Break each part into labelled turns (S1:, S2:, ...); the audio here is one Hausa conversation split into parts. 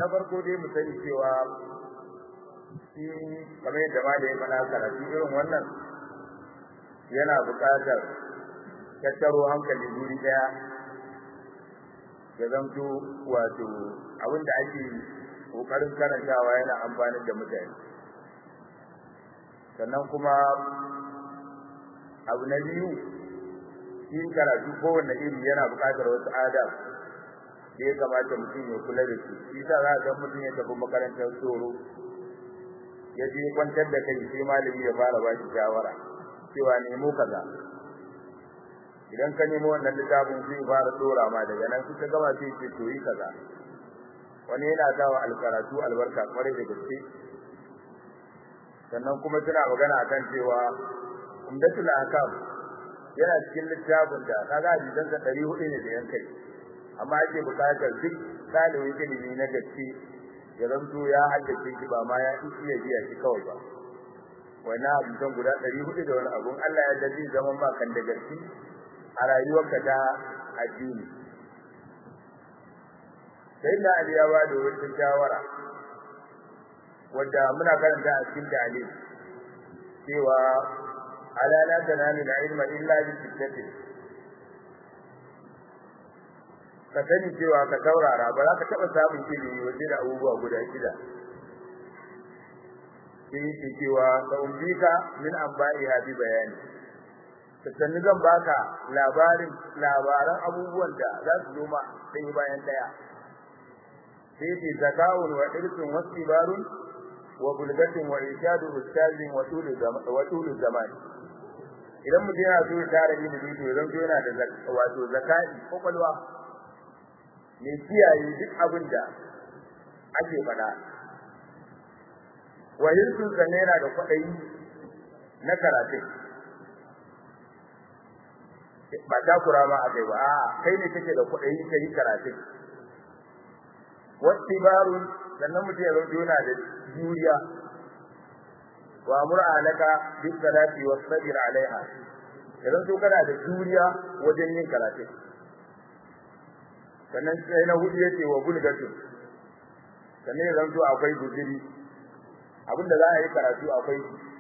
S1: na farko dai mu sani cewa shi kamar yadda ma da ya faɗa karatu irin wannan yana buƙatar tattaro hankali guri ɗaya ya zamto wato abin da ake ƙoƙarin karantawa yana amfani da mutane sannan kuma abu na biyu shi karatu kowanne iri yana buƙatar wasu adab da ya kamata mutum ya kula da su shi sa za ga mutum ya tafi makarantar tsoro ya je kwantar da kai sai malami ya fara ba shi shawara cewa nemo kaza idan ka nemo wannan littafin zai fara dora ma daga nan kuka gama sai ce to yi kaza wani yana sawa alkaratu albarka kwarai da gaske sannan kuma tana magana akan cewa umdatul akam yana cikin littafin da kaga hadisan sa 400 ne da yankai amma ake bukatar duk dalibin ilimi na gaske ya zanto ya haddace shi ba ma ya iya biya shi kawai ba wannan hadisan guda 400 da wani abun Allah ya dalili zaman ba kan da gaske a rayuwarka ta addini sai da Ali ya bada wata shawara wanda muna karanta a cikin ta'alim cewa ala la tanalu ilma illa bi sittatin ka sani cewa ka taurara ba za ka taɓa samun ilimi waje da abubuwa guda shida sai yake cewa ka umbika min amba'iha bi bayani sannan zan baka labarin labaran abubuwan da za su zo ma ɗaya bayan ɗaya sai yake zakawun wa irsun wasu ibarun wa bulgatin wa irshadu ustazin wa tulu zaman idan mutum yana so ya tara ilimi to zan yana da wato zakai kwakwalwa mai kiyaye duk abin da ake faɗa wahirsun sanne yana da kwaɗayi na karatu ba takura ma a kai ba a kai ne kake da kwaɗayi ka yi karatu wasu barun sannan mutum ya zauce yana da juriya wa mur'a laka bis salati was sabir alaiha idan to kana da juriya wajen yin karatu sannan sai na hudu yace wa bulgatu sannan ya zanto akwai guziri abinda za a yi karatu akwai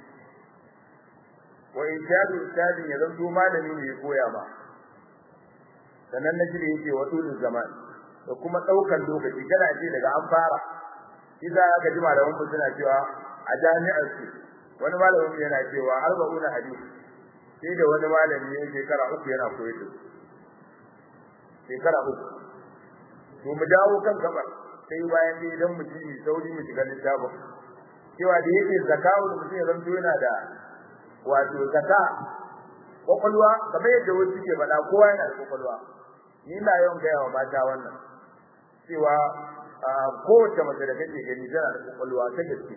S1: wa injadu ustadin ya zanto malami ne ya koya ma sannan na jira yace wa tulul zaman da kuma daukan lokaci kana ce daga an fara idan aka ji malaman mu suna cewa a jami'ar su wani malamin yana cewa arba'una hadisi sai da wani malami ne shekara uku yana koyar da shekara uku to mu dawo kan gabar sai bayan dai idan mu ji sauri mu shiga littafin cewa da yake zakawu da mutum ya zanto yana da wato zaka kwakwalwa kamar yadda wasu ke faɗa kowa yana da kwakwalwa ni na yawan gaya wa mata wannan cewa kowace mace da kake gani tana da kwakwalwa ta gaske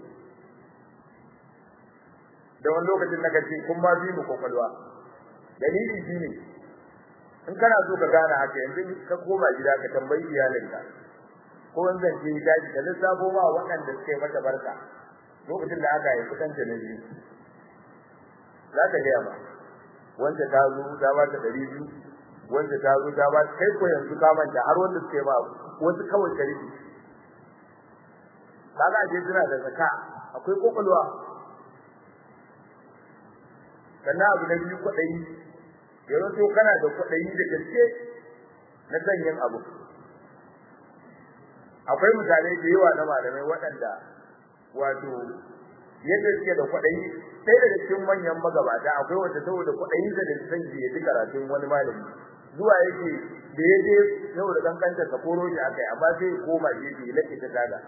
S1: da wani lokacin na gaske kun ma bi mu kwakwalwa dalili shine in kana so ka gane haka yanzu ka koma gida ka tambayi iyalinka ko wanda ke daji da lissafo ma waɗanda suke mata barka lokacin da aka haifi kanta na biyu za ka gaya ba wanda ta zo ta ba ta ɗari biyu wanda ta zo ta ba kai ko yanzu ka manta har wanda suke ba wasu kawai sharifi kaga je suna da zaka akwai kokolwa sannan abu na biyu kwaɗayi yanzu to kana da kwaɗayi da gaske na sanyin abu akwai misalai da yawa na malamai waɗanda wato yadda suke da kwaɗayi sai daga cikin manyan magabata akwai wanda saboda kwaɗayin da san ji ya ji karatun wani malami zuwa yake da ya je saboda kankanta ka koro shi akai amma sai ya koma gefe ya lake ta taga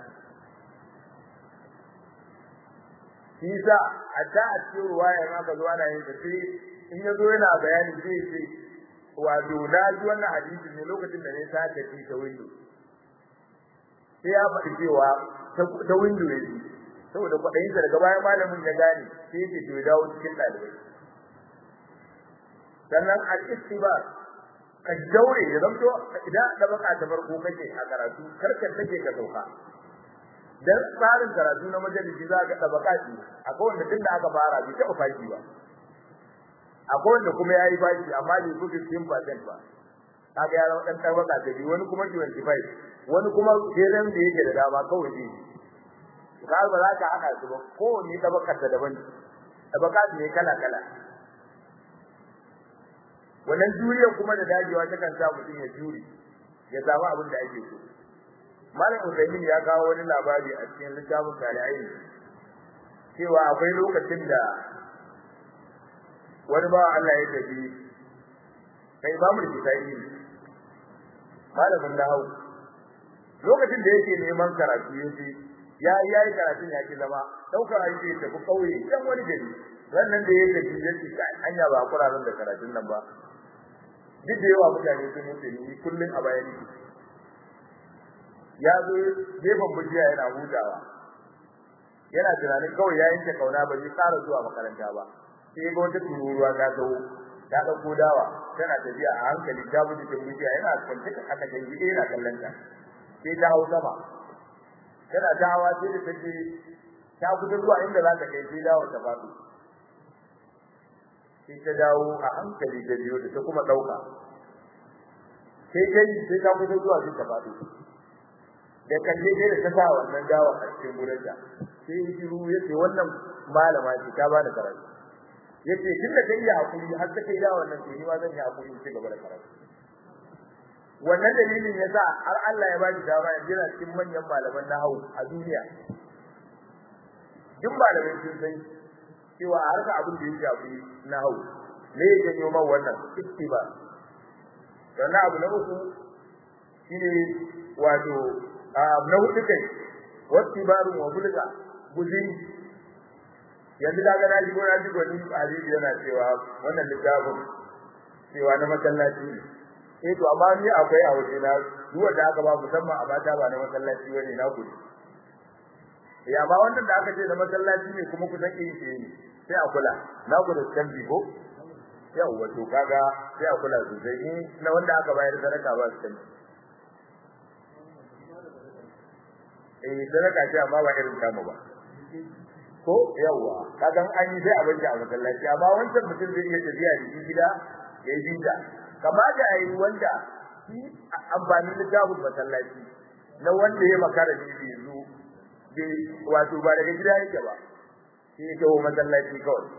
S1: shi sa a ta a cikin ruwaya ma ka zo ana yin ta sai in ya zo yana bayani zai ce wato na ji wannan hadisi ne lokacin da ne sa ta ci ta windo sai ya faɗi cewa ta windo ya ji saboda kwaɗayin sa daga bayan malamin ya gane sai yake to ya dawo cikin ɗalibai sannan al-istibar ka daure ya zamto idan da baka ta farko kake a karatu karkar take ka sauka dan tsarin karatu na majalisi za ka da baka shi akwai wanda tun da aka fara bai taɓa fashi ba akwai wanda kuma yayi fashi amma bai fi 15% ba kaga ya zama dan tabaka ta biyu wani kuma 25 wani kuma kenan da yake da dama kawai ne ka ba za ka haka su ba ko ne tabakar ta daban tabaka ne kala kala wannan juriya kuma da dajewa ta kan sa mutum ya juri ya samu abin da ake so malam Usaimin ya kawo wani labari a cikin littafin Tarihi cewa akwai lokacin da wani ba Allah ya tafi kai ba mu kitai malamin nahawu lokacin da yake neman karatu yace ya yayi karatun yake zama daukar aiki ya tafi kauye dan wani gari wannan da yake tafi yace kai anya ba kurarin da karatun nan ba duk da yawa mutane sun mutu ni kullun a bayani ya zo gefen bujiya yana hutawa yana tunanin kawai ya yanke kauna ba zai ƙara zuwa makaranta ba sai ga wata tururuwa ta zo ta dauko dawa tana tafiya a hankali ta buji cikin bujiya yana kwance ka haka dan gide yana kallon ta sai ta hau sama tana ta hawa sai da take ta kusa zuwa inda za ta kai sai dawo ta faɗo sai ta dawo a hankali da biyo da ta kuma dauka sai kai sai ta kusa zuwa sai ta faɗo da kalle sai da ta sa wannan dawa a cikin gurinta sai ya shiru yace wannan malama ce ta bani karatu yace tun da kai ya hakuri har ta kai da wannan to ni ma zan yi hakuri in ci gaba da karatu wannan dalilin yasa har Allah ya ba shi dama yanzu yana cikin manyan malaman nahwu a duniya duk malamai sun san cewa a harka abin da ya shafi nahwu me ya janyo man wannan ittiba sannan abu na uku shine wato na hudu kai wattibaru wa bulga guzin yanzu daga na ji gona ji goni hadisi yana cewa wannan littafin cewa na masallaci ne eh to amma ni akwai a waje na duk wanda aka ba musamman a mata ba na masallaci bane na kudi ya ba wannan da aka ce na masallaci ne kuma kusan iri ce ne sai a kula na kula kan ko yawa to kaga sai a kula sosai in na wanda aka bayar sadaka ba su kanci eh sadaka ce amma ba irin kama ba ko yawa kaga an yi sai a banki a masallaci amma wancan mutum zai iya tafiya da gida ya yi bida kamata a yi wanda shi amfanin littafin masallaci na wanda ya makara ne bai zo bai wato ba daga gida yake ba sai ya kawo masallaci kawai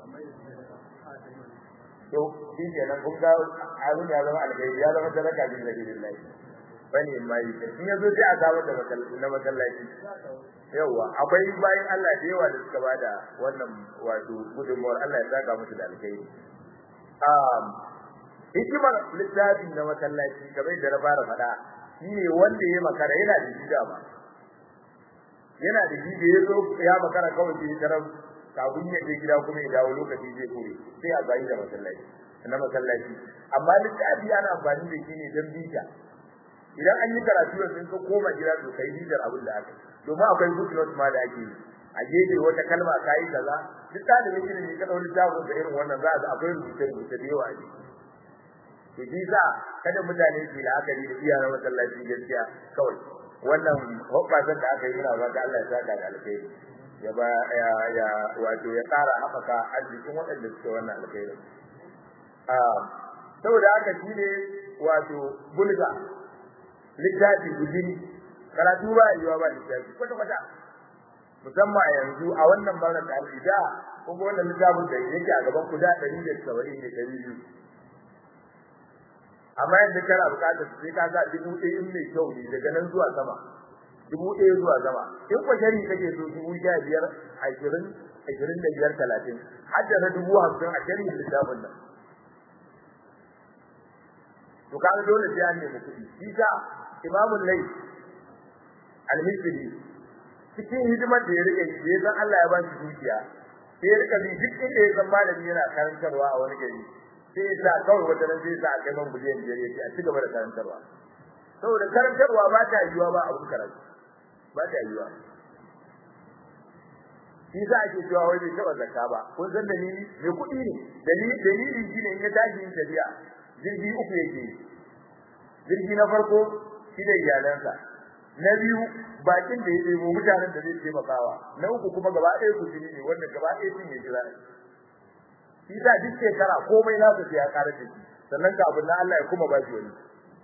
S1: to shi kenan kun ga abin ya zama alkhairi ya zama sadaka bin sabilillah bane mai in yazo sai a samu da masallaci na masallaci yawa akwai bayan Allah da yawa da suka bada wannan wato gudunmuwar Allah ya saka musu da alkhairi um hikimar littafi na masallaci kamar da na fara faɗa shine wanda ya makara yana da gida ba yana da gida ya zo ya makara kawai sai tarar kafin ya je gida kuma ya dawo lokaci zai kore sai a bayi da masallaci na masallaci amma littafi ana amfani da shi ne don bita idan an yi karatu da sun ka koma gida to kai bidar abin da aka domin akwai footnote ma da ake yi a gefe wata kalma kai kaza duk dalibin ilimi ka dauri littafin da irin wannan za a ga akwai rubuce rubuce da yawa a ciki to shi sa kada mutane su la'akari da iya na masallaci gaskiya kawai wannan hobbasan da aka yi muna fata Allah ya saka da alkhairi ya ba ya ya wato ya ƙara haɓaka arzikin waɗanda suke wannan alkhairi ah saboda haka shine wato bulga littafi gudiri karatu ba yiwa ba littafi kwata kwata musamman a yanzu a wannan bangaren da al'ida kuma wannan littafin da yake a gaban ku da 170 ne 200 amma yadda kana bukatar sai ka sa dubu ɗaya in mai kyau ne daga nan zuwa sama dubu ɗaya zuwa sama in ko shari kake so dubu sha biyar ashirin ashirin da biyar talatin har da na dubu hamsin a shari littafin nan to kaga dole sai an nemi kuɗi shi sa imamul lay al-misri cikin hidimar da ya rike shi ya san Allah ya ba shi dukiya sai ya rika bi duk inda ya san malami yana karantarwa a wani gari sai sa kawai wata nan sai sa a kai man biliyan biyar yake a cigaba da karantarwa saboda karantarwa ba ta yiwa ba abun karatu ba ta yiwa shi sa ake cewa wai bai taɓa zakka ba kun san dalili mai kuɗi ne dalili dalili shine in ya tashi yin tafiya jirgi uku yake jirgi na farko shi da iyalansa na biyu bakin da ya ɗebo mutanen da zai taimakawa na uku kuma gaba ɗaya ku ne wanda gaba ɗaya sun yi jira shi sa duk shekara komai nasa sai ya ƙara da shi sannan kafin na Allah ya kuma ba shi wani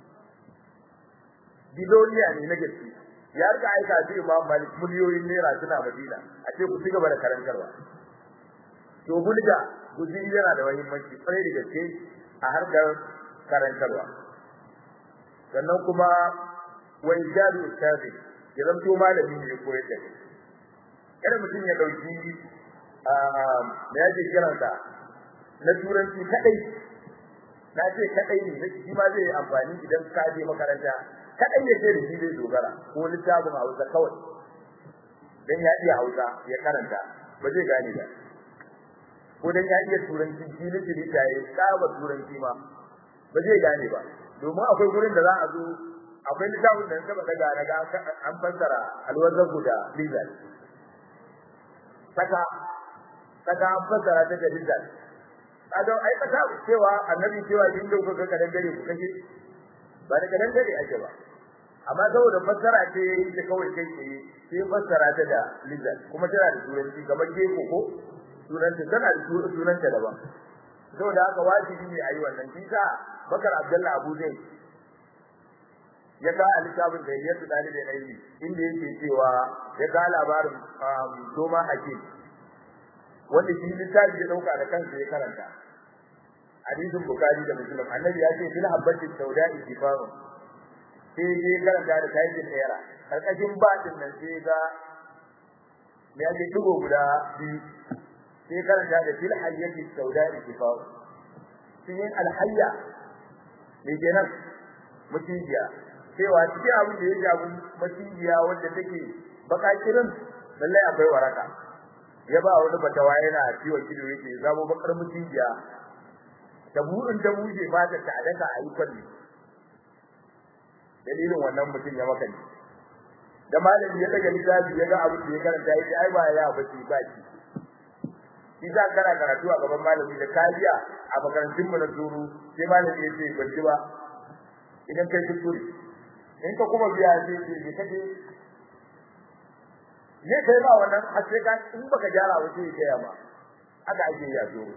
S1: biloniya ne na gaske ya rika aika shi Imam Malik miliyoyin naira suna Madina a ce ku cigaba da karantarwa to bulga guziri yana da muhimmanci kwarai da gaske a harkar karantarwa sannan kuma wa ijadu ustazi ya zanto malami ne koyar da kai kada mutum ya dauki me yake kiransa na turanci kadai na ce kadai ne shi ma zai amfani idan ka je makaranta kadai yake da shi zai dogara ko littafin Hausa kawai dan ya iya Hausa ya karanta ba zai gane ba ko dan ya iya turanci shi ne shi da ya saba turanci ma ba zai gane ba domin akwai gurin da za a zo akwai littafin da saba daga daga an fassara alwazan guda lizal saka saka an fassara ta da lizal kaga ai kasa cewa annabi cewa in da kuka kadan dare ku kashe ba da kadan dare ake ba amma saboda fassara ce ta kawai kai tsaye sai fassara ta da lizal kuma tana da turanci kamar geko ko sunanta tana da sunanta daban saboda haka wajibi ne ayi wannan kisa bakar abdullahi abu zai ya ga alisabin da yake dalilin ilmi inda yake cewa ya ga labarin doma hakim wanda shi littafi ya dauka da kansa ya karanta hadisin bukari da muslim annabi ya ce fil habbati sauda'i kifaru sai ya karanta da kaidin era karkashin batin nan sai ga me yake dugo guda biyu sai karanta da fil hayyati sauda'i kifaru sai alhayya me kenan mutijiya cewa cikin abin da ya jabu mutijiya wanda take bakakirin lallai akwai waraka ya ba wani batawa yana ciwo kido yake zabo bakar mutijiya da burin da buje ba ta daka ayi kwalli dalilin wannan mutum ya maka da malami ya daga littafi ya ga abin da ya karanta yake ai ba ya bace ba shi shi za kana karatu a gaban malami da kariya a makarantun mu na zuru sai malami ya ce ban ji ba idan kai kuskure in ka kuma biya sai ce me kace ne kai ba wannan har sai ka in baka gyara ba sai ya ma aka ake ya zuru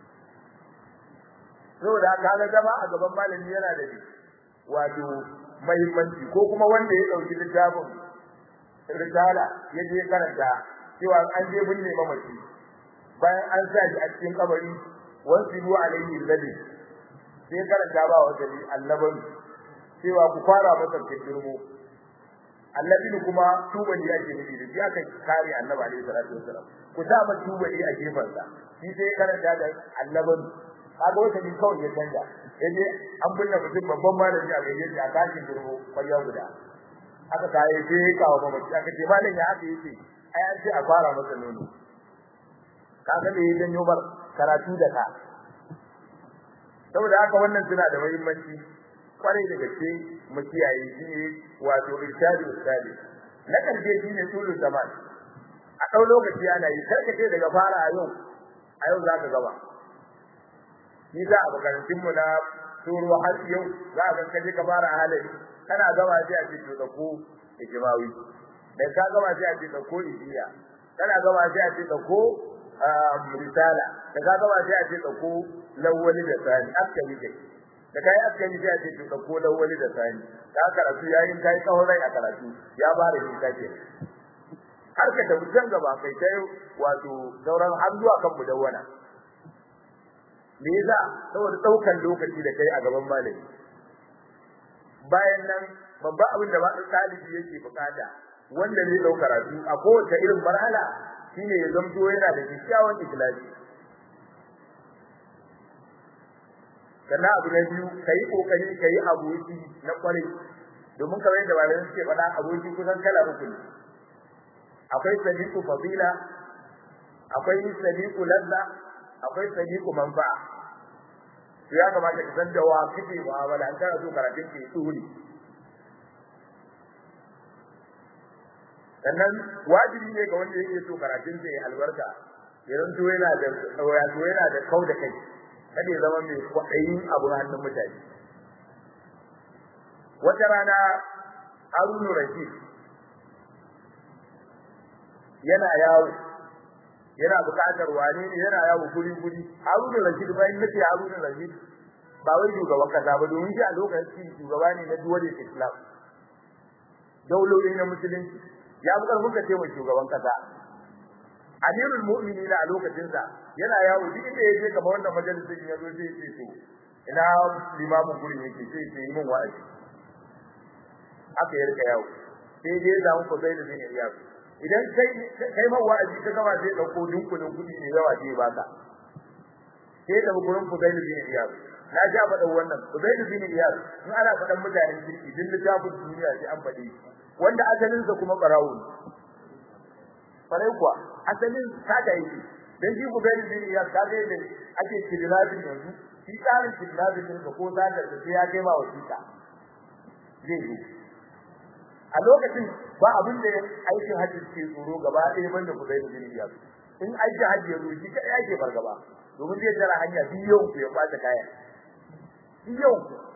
S1: saboda kaga zama a gaban malami yana da wato muhimmanci ko kuma wanda ya dauki littafin risala ya je karanta cewa an je binne mamaci bayan an sa shi a cikin kabari wasu bu alaihi ladi sai karanta ba wa dali annaban cewa ku fara masa kirmo annabi kuma tubali yake nufi da shi aka kare annabi alaihi salatu wasalam ku sa ma tubali a gefen sa shi sai karanta da annaban kaga wata ni kawai ya canja yaje an binne mutum babban malami a gaje shi a kashin kirmo kwalya guda aka kai sai kawo mamaci aka ce malam ya haka yake ai an ce a fara masa nono kaga da yayin yobar karatu da ka saboda haka wannan suna da muhimmanci kwarai da gaske mu kiyaye shi ne wato irshadu ustadi na karshe shi ne tulu zaman a dau lokaci ana yi karka ce daga fara a yau a yau zaka gaba ni za a makarantun mu na turo har yau za ka kaje ka fara halari kana gaba sai a ce to da ku ijmawi da ka gaba sai a ce da ko ijiya kana gaba sai a ce da ko risala da ka gaba sai a ce da ko lawwali da sani aka yi kai da kai aka yi sai a ce da ko lawwali da sani da karatu yayin kai tsawon rai a karatu ya fara yin kake har ka tafi can gaba kai sai wato sauran har zuwa kan mudawwana me yasa saboda daukan lokaci da kai a gaban malami bayan nan babba abin da ba ɗalibi yake bukata wanda zai dauka karatu a kowace irin marhala shine ya zamto yana da kyakkyawan ikhlasi sannan abu na biyu kai kokari kai aboki na kwarai domin kamar yadda malamai suke faɗa aboki kusan kala uku ne akwai sadiqu fadila akwai sadiqu ladda akwai sadiqu manfa'a ya kamata ka san da wa kike mu'amala an kana so karatun ke tsuri sannan wajibi ne ga wanda yake so karatun sa ya albarka idan to yana da wato yana da kau da kai kada ya zama mai kwaɗayin abu hannun mutane wata rana Harunu Rashid yana yawo yana buƙatar wane ne yana yawo guri guri Harunu Rashid bayan nace Harunu Rashid ba wai shugaban kasa ba domin shi a lokacin shugaba ne na duwar Islam daulolin na musulunci ya fi karfin ka ce mai shugaban kasa amirul mu'minina a lokacin sa yana yawo duk inda yake kamar wannan majalisin ya zo sai ya ce to ina limamin gurin yake sai ya yi min wa'azi aka yi rika yawo sai dai za mu zai da zai iya idan kai kai ma wa'azi ka gama sai dauko dunkulin kudi ne yawa sai baka sai da gurin Fudail bin Iyad na ja faɗa wannan Fudail bin Iyad in ana faɗan mutanen kirki din littafin duniya sai an faɗi wanda asalin sa kuma barawo farai kuwa asalin sada yake dan shi Fudail bin Iyad ka ga ne ake kidnapping yanzu shi tsarin kidnapping din ko zadar da sai ya kai ma wasiƙa zai yi a lokacin ba abin da aikin hajji ke tsoro gaba ɗaya banda Fudail bin Iyad in aiki hajji ya zo shi kai ake fargaba domin zai tara hanya biyu ku ya kwace kaya biyu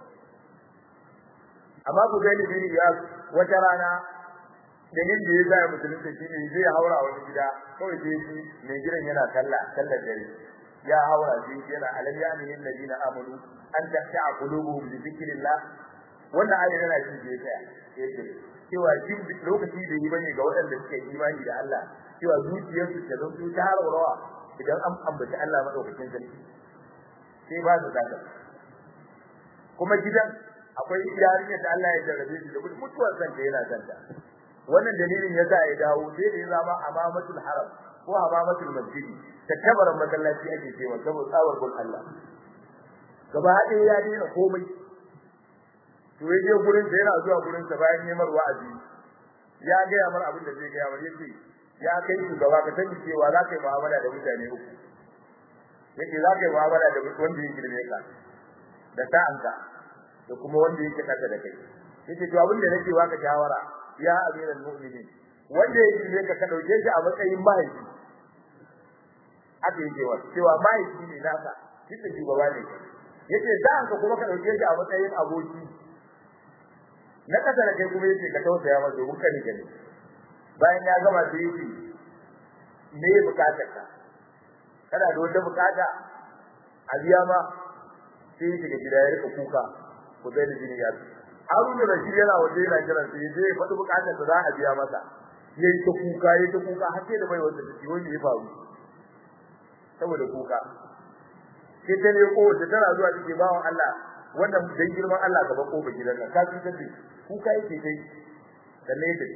S1: amma ku zai ne bin ya wata rana da yin da ya zaya musulunta shi ne zai haura wani gida kawai sai shi mai gidan yana sallah sallar dare ya haura shi yana alam ya amin ladina amanu an tahta'a qulubuhum bi dhikrillah wannan ayat yana shi da ya tsaya cewa shi lokaci da yi bane ga waɗanda suke imani da Allah cewa zuciyarsu ta zanto ta rawa idan an ambaci Allah madaukakin sarki sai ba su zaka kuma gidan akwai yarinya da Allah ya jarrabe shi da mutuwar kanta yana kanta wannan dalilin yasa ya dawo sai da ya zama amamatul haram ko amamatul masjid ta kabarin masallaci ake cewa saboda tsawar gun Allah gaba ɗaya ya daina komai to yaje gurin da yana zuwa gurin sa bayan neman wa'azi ya ga ya mar abin da zai ga ya mar yace ya kai su gaba ka sani cewa za ka yi mu'amala da mutane uku yake za ka yi mu'amala da wanda yake girme ka da sa'anka da kuma wanda yake kasa da kai yake to abin da nake baka shawara ya amiral mu'minin wanda yake girme ka ka dauke shi a matsayin mahaifi haka yake wa cewa mahaifi ne naka shi ne shugaba ne yace sa'anka kuma ka dauke shi a matsayin aboki na kasa da kai kuma yace ka tausaya masa domin kare gani bayan ya gama sai yace me bukatar ka kana da wata bukata a biya ma sai yace ga gida ya rika kuka ko zai da jini ya Harun da Rashid yana waje yana kiran sai yaje ya faɗi bukatar da za a biya masa yayi ta kuka yayi ta kuka har sai da bai wanda take wani ya faru saboda kuka sai ta ne ko ta tana zuwa cikin bawon Allah wannan dan girman Allah ka ba ko ba gidan nan ka ci tace kuka yake kai sanne yake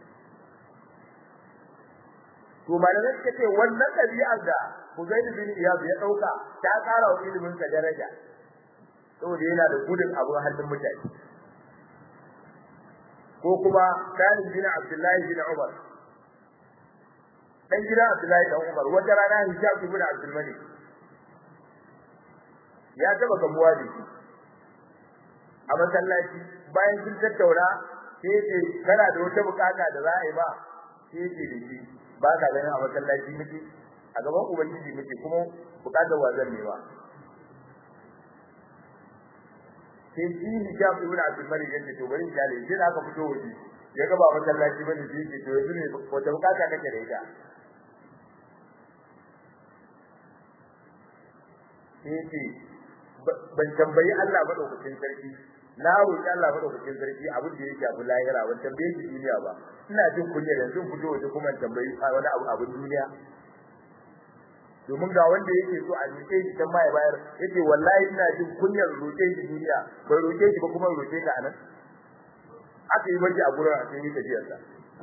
S1: to malamai suka ce wannan ɗabi'ar da Huzayd bin Iyad ya dauka ta ƙara wa ilimin sa daraja saboda yana da gudun abu hannun mutane ko kuma Salim bin Abdullahi bin Umar dan gidan Abdullahi dan Umar wata rana Hisham ibn Abdul Malik ya taba gamuwa da shi a masallaci bayan sun tattauna sai ce kana da wata bukata da za a yi ba sai ce da shi ba ka ganin a masallaci muke a gaban ubangiji muke kuma bukatar wazan ne ba sai shi hijab ibn abdul malik yace to bari jale sai da aka fito waje ya ga ba masallaci bane sai ce to yanzu ne wata bukata kake da ita sai ce ban tambayi Allah madaukakin sarki na roƙi Allah madaukakin sarki abin da yake abu lahira ban tambaye shi duniya ba ina jin kunya yanzu fito waje kuma tambayi wani abu abin duniya domin ga wanda yake so a roƙe shi dan ma ya bayar yace wallahi ina jin kunyar roƙe shi duniya bai roƙe shi ba kuma roƙe ka anan aka yi baje a gurin a cikin tafiyar sa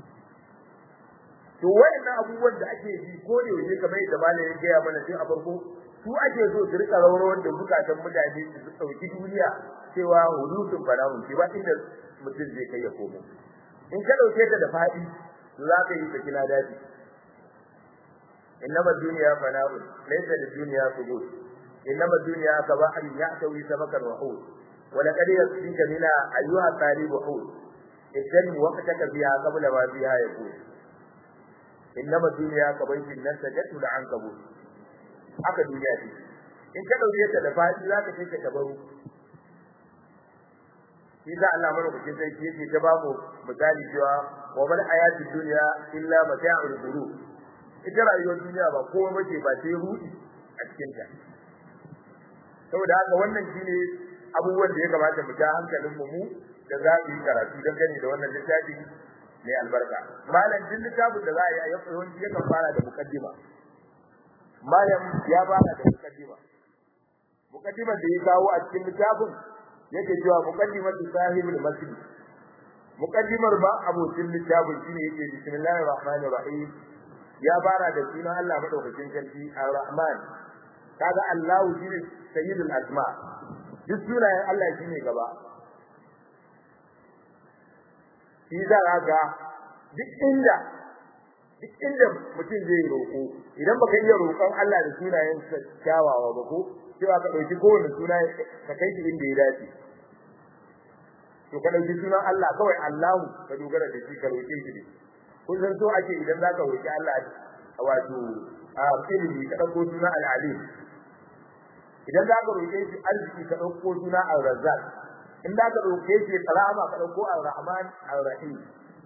S1: to wayannan abubuwan da ake yi ko da yake kamar yadda malamin ya gaya mana tun a farko su ake so su rika rawar da bukatan mutane su dauki duniya cewa hududun banawun ce ba inda mutum zai kai ya komo in ka dauke ta da fadi za ka yi sakina daji innama dunya fana'un laysa lid-dunya qubul innama dunya kabahrin yahtawi sabakan wa hud wa laqad yasfika mina ayyuha talib hud idan waqtaka biha qabla ma biha yakun innama dunya kabaytin nan tajatu da ankabut haka duniya ce in ka dauke ta da fadi za ka kai ka tabaru shi da Allah madaukakin sarki yake ta babu misali cewa wa mal hayati dunya illa mata'ul ghurur ita rayuwar duniya ba komai bace ba sai rudi a cikin ta saboda haka wannan shine abubuwan da ya kamata mu ja hankalin mu mu da za mu yi karatu dangane da wannan littafi mai albarka malam din littafin da za a yi a yawanci yakan fara da mukaddima malam ya fara da mukaddima mukaddimar da ya kawo a cikin littafin yake cewa muqaddimatu sahibul masjid muqaddimar ba abokin littafin shine yake bismillahir rahmanir rahim ya fara da sunan Allah madaukakin sarki ar-rahman kaga Allahu shine sayyidul asma duk sunayen Allah shine gaba shi za ga duk inda duk inda mutum zai roko idan baka iya roƙon Allah da sunayen kyawawa ba ko cewa ka dauki kowane suna ka kai shi inda ya dace to ka dauki sunan Allah kawai Allahu ka dogara da shi ka roke shi ne kun san so ake idan zaka roki Allah wato a ilimi ka dauko sunan al-alim idan zaka roke shi arziki ka dauko sunan al-razzaq in zaka roke shi karama ka dauko al-rahman al-rahim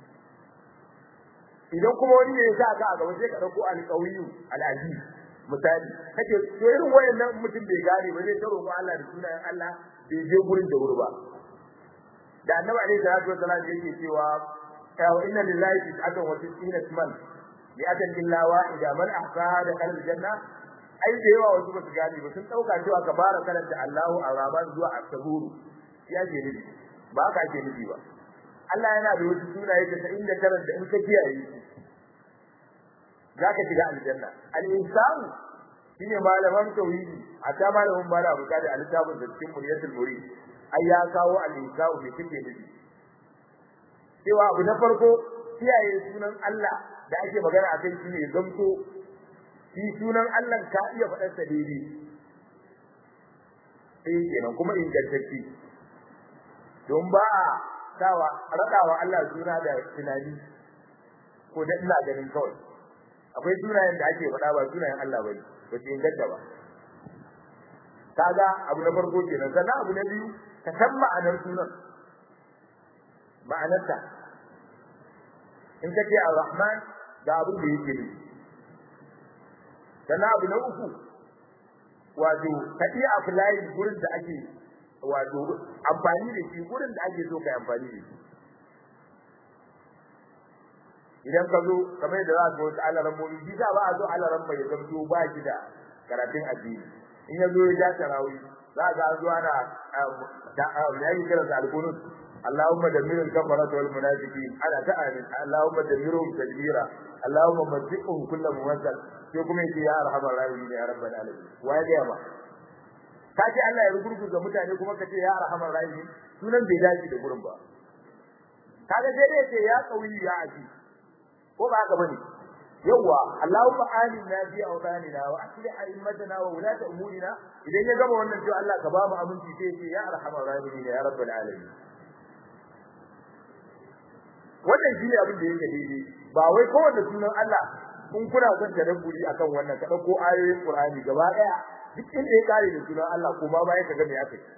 S1: idan kuma wani ne ya sa ka a gaba sai ka dauko al-qawiyyu al-aziz misali kake to irin wayannan mutum bai gane ba zai ta roƙo Allah da sunayen Allah bai je gurin da wuri ba da annabi alaihi salatu wasallam yake cewa wa inna lillahi tis'atan wa tis'ina isman bi adan illa wahida man ahsaha da kal janna ai da yawa wasu ba su gane ba sun dauka cewa ka fara karanta Allahu ar-Rahman zuwa as-Sabur ya je nufi ba ka ke nufi ba Allah yana da wasu sunaye da inda karanta in ka kiyaye zaka shiga aljanna al-insanu shine malaman tauhidi hatta malamin bala abuka da al-kitabun da cikin muriyatul murid ai ya kawo al-insanu me kike nufi cewa abu na farko kiyaye sunan Allah da ake magana a kai shine zamto shi sunan Allah ka iya faɗar sa daidai sai kenan kuma ingantacce don ba a sawa radawa Allah suna da tunani ko da ina ganin kawai akwai sunayen da ake faɗa ba sunayen Allah bane ba su inganta ba kaga abu na farko kenan sannan abu na biyu ka san ma'anar sunan ma'anarta in kace ar-rahman ga abin da yake nufi sannan abu na uku wato ka iya apply gurin da ake wato amfani da shi gurin da ake so ka amfani da shi idan ka zo kamar yadda za ka wasu alaran momi shi za ba a zo alaran bai zamto ba shi da karatun addini in ya zo ya ja tarawi za ka zo ana ya yi kiransa alkunut اللهم دمر الكفرة والمنافقين على تأمين اللهم دمرهم تدميرا اللهم مزقهم كل ممثل sai kuma yace ya arhamar rahimin ya rabbal alamin waye ga ma kace Allah ya rugurguza mutane kuma kace ya arhamar rahimin sunan bai dace da gurin ba kaga sai dai yace ya qawi ya aji ko ba haka bane yawa Allahumma aminna fi awtanina wa aslih a'immatana wa ulata umurina idan ya gama wannan to Allah ka ba mu aminci sai yace ya arhamar rahimin ya rabbal alamin wannan shi ne abin da yake daidai ba wai kowanne sunan Allah kun kuna son tadabburi akan wannan ka dauko ayoyin Qur'ani gaba daya duk inda ya kare da sunan Allah kuma ba ya kaga me aka yi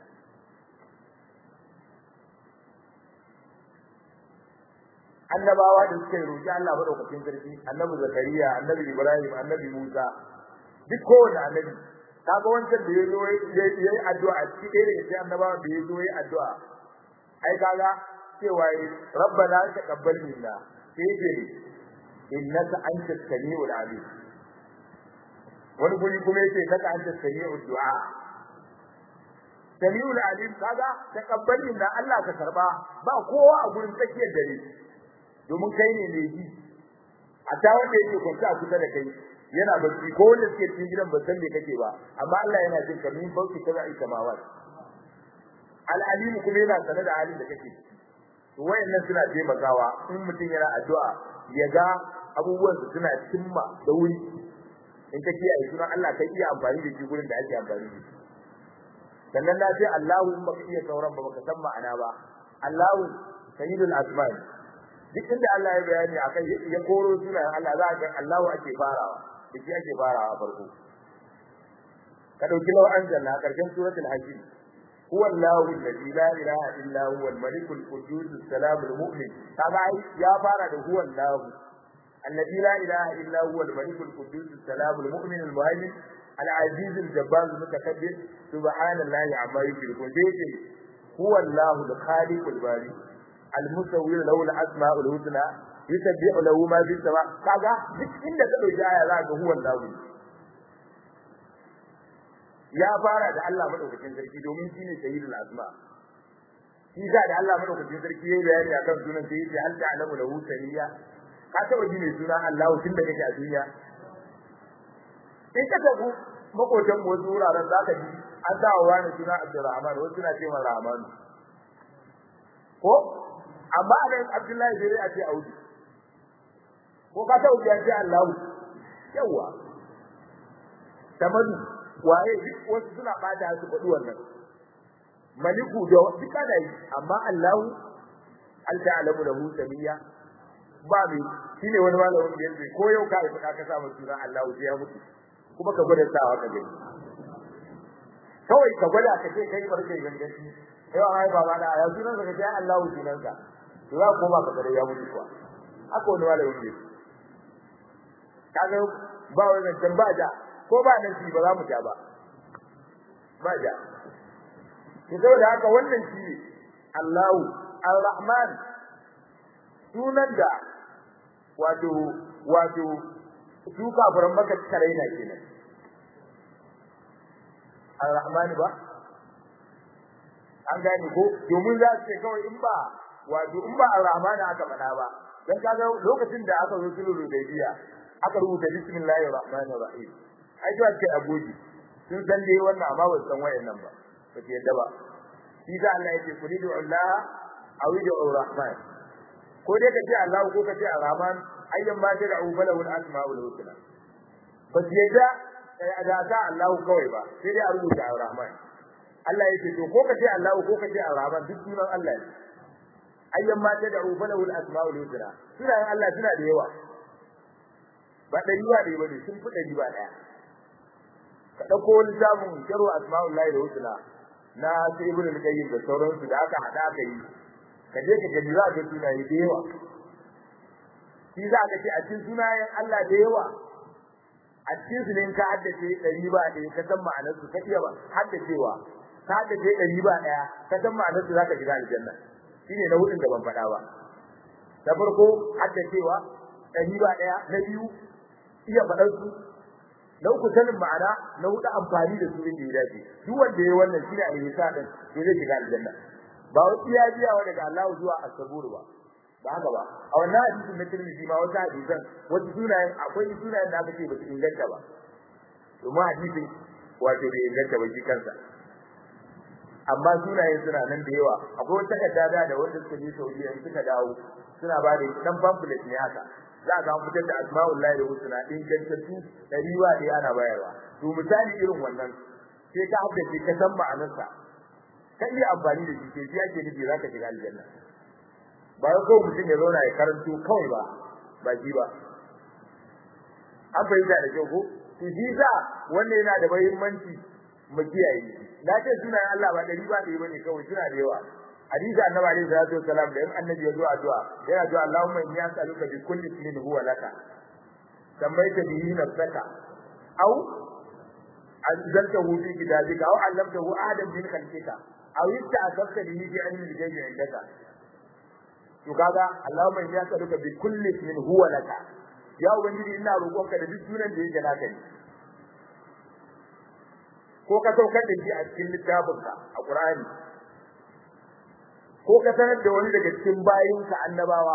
S1: annabawa da suka roki Allah madaukakin sarki annabi Zakariya annabi Ibrahim annabi Musa duk kowanne annabi kaga wancan da yazo yayi addu'a cikin da sai annabawa da yazo yayi addu'a ai kaga cewa rabbana taqabbal minna sai ce innaka antas samiul alim wani guri kuma yace naka antas samiul du'a samiul alim kaga taqabbal minna Allah ka karba ba kowa a gurin tsakiyar dare domin kai ne ne ji a ta wanda yake kwanta a kusa da kai yana bacci ko wanda suke cikin gidan ba san me kake ba amma Allah yana jin ka min bauki kaza ai samawat al-alim kuma yana sanar da halin da kake ciki wayannan suna taimakawa in mutum yana addu'a ya ga abubuwan su suna cimma da wuri in ka kiyaye sunan Allah kai iya amfani da shi gurin da ake amfani da shi sannan na ce Allahu in baka iya sauran ba baka san ma'ana ba Allahu sayyidul asma'i duk inda Allah ya bayani akan ya koro sunan Allah za ka Allahu ake farawa da shi ake farawa farko ka dauki law anzalna karshen suratul hajj هو الله الذي لا اله الا هو الملك القدوس السلام المؤمن كما يا فارا هو الله الذي لا اله الا هو الملك القدوس السلام المؤمن المهيمن al-aziz al-jabbar al-mutakabbir subhanallahi amma yushrikun dai ce huwa Allahu al-khaliq al-bari al-musawwir lahu al-asma'u al-husna yusabbihu lahu ma fi sama kaga duk inda ka dauki aya za ga huwa Allahu ya fara da Allah madaukakin sarki domin shine sayyidul asma shi da Allah madaukakin sarki yayi bayani akan sunan sai yace hal ta'lamu lahu samiyya ka taba ji mai suna Allahu tun da kake a duniya in ka tabu makotan mu wasu wuraren zaka ji an sa wa wani suna Abdurrahman wasu suna cewa Rahman ko amma anan Abdullahi sai a ce Audu ko ka taba ji an ce Allahu yawa tamadu waye duk wasu suna bada su faɗi wannan maliku da duka da yi amma Allahu al ta'lamu lahu samiyya ba mai shine wani malamin da yake ko yau kai ka ka samu sunan Allahu sai ya mutu kuma ka gwada sawa ka gani kawai ka gwada ka ce kai barkai gangaci yau ai baba da ya sunan ka ce Allahu sunan ka to za ko ba ka gare ya mutu kuwa haka wani malamin da yake kaga ba wannan tambaya ko ba nan shi ba za mu ja ba ba ja to saboda haka wannan shi ne Allahu Ar-Rahman sunan da wato wato su kafiran maka karaina kenan Ar-Rahman ba an gane ko domin za su ce kawai in ba wato in ba Ar-Rahman aka faɗa ba dan kaga lokacin da aka zo sulhu Hudaybiya aka rubuta bismillahir rahmanir rahim ai to ake agoji sun san dai wannan amma ba san wayannan ba ba ke yadda ba shi da Allah yake kuli da Allah aw da Rahman ko dai kace Allah ko kace Rahman ayyan ma da da'u falahu al-asmaul husna ba ke yadda da ta Allah kawai ba sai dai a rubuta Rahman Allah yake to ko kace Allah ko kace Rahman duk sunan Allah ne ayyan ma da da'u falahu al-asmaul husna sunan Allah suna da yawa ba dari ba dai bane sun fi dari ba daya ka dauko wani samun sharu asma'ullahi da husna na sai ibn al-qayyim da sauransu da aka hada aka yi ka je ka gani za ka sunaye da yawa shi za ka ce a cikin sunayen Allah da yawa a cikin su ne ka haddace dari ba ɗaya ka san ma'anar su ka iya ba haddacewa ka haddace dari ba ɗaya ka san ma'anar su zaka shiga aljanna shine na hudun da ban faɗa ba da farko haddacewa dari ba ɗaya na biyu iya faɗar su na uku sanin ma'ana na hudu amfani da su inda ya dace duk wanda yayi wannan shine al-ihsan din to zai shiga aljanna ba wai iya biya wa daga Allah zuwa as-sabur ba ba haka ba a wannan hadisin na Tirmidhi ma wata hadisan wata sunayen akwai sunayen da aka ce ba su inganta ba domin hadisin wato bai inganta ba shi kansa amma sunayen suna nan da yawa akwai wata takarda da wanda suka je Saudiya suka dawo suna ba da dan pamphlet ne haka za ka fitar da asma'ullahi da husna din gantattu dari ba da ana bayarwa to misali irin wannan sai ka haddace ka san ma'anarsa ka iya amfani da shi ke ji ake nufi zaka shiga aljanna ba ko mutum ya zauna ya karanto kawai ba ba ji ba an fahimta da kyau ko to shi sa wannan yana da muhimmanci mu kiyaye na ce sunan Allah ba dari ba da bane kawai suna da yawa hadisi annabi alaihi salatu wasalam da annabi ya zo addu'a yana cewa Allahumma inni as'aluka bi kulli ismin huwa laka sammaita bihi nafsaka aw anzaltahu fi kitabika aw 'allamtahu ahadan min khalqika aw ista'sarta bihi fi 'ilmi al-ghaibi 'indaka to kaga Allahumma inni as'aluka bi kulli ismin huwa laka ya ubangiji ina roƙonka da duk sunan da yake naka ne ko ka saukar da shi a cikin littafinka a Qur'ani ko ka sanar da wani daga cikin bayinka annabawa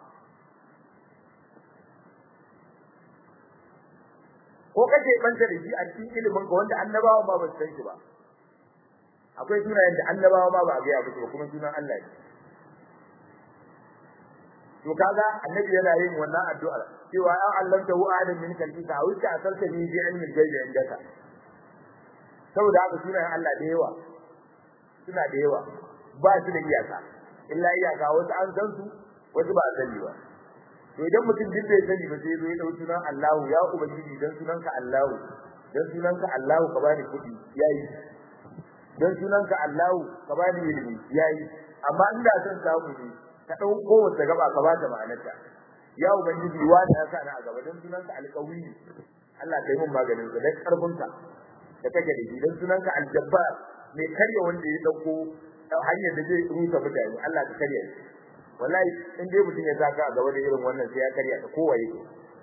S1: ko kake banta da shi a cikin ilimin ka wanda annabawa ba ba su san shi ba akwai sunayen da annabawa ma ba a gaya musu ba kuma sunan Allah ne to kaga annabi yana yin wannan addu'a cewa ya allanta hu adam min kalbika aw ta asarta bi bi ilmi al-ghaibi indaka saboda haka sunayen Allah da yawa suna da yawa ba su da iyaka illa iyaka wasu an san su wasu ba a sani ba to idan mutum duk bai sani ba sai zo ya dauki sunan Allah ya ubangiji dan sunanka Allah dan sunanka Allah ka bani kudi yayi dan sunanka Allah ka bani ilimi yayi amma inda san samu ne ka dau kowace gaba ka bata ma'anarta ya ubangiji wani ya sa ni a gaba dan sunanka alqawi Allah kai mun maganin sa dan karfinka da kake da shi dan sunanka aljabbar mai karya wanda ya dauko hanyar da zai rusa mutane Allah ka karya shi wallahi in dai mutum ya saka a gaba da irin wannan sai ya karya ta kowa yake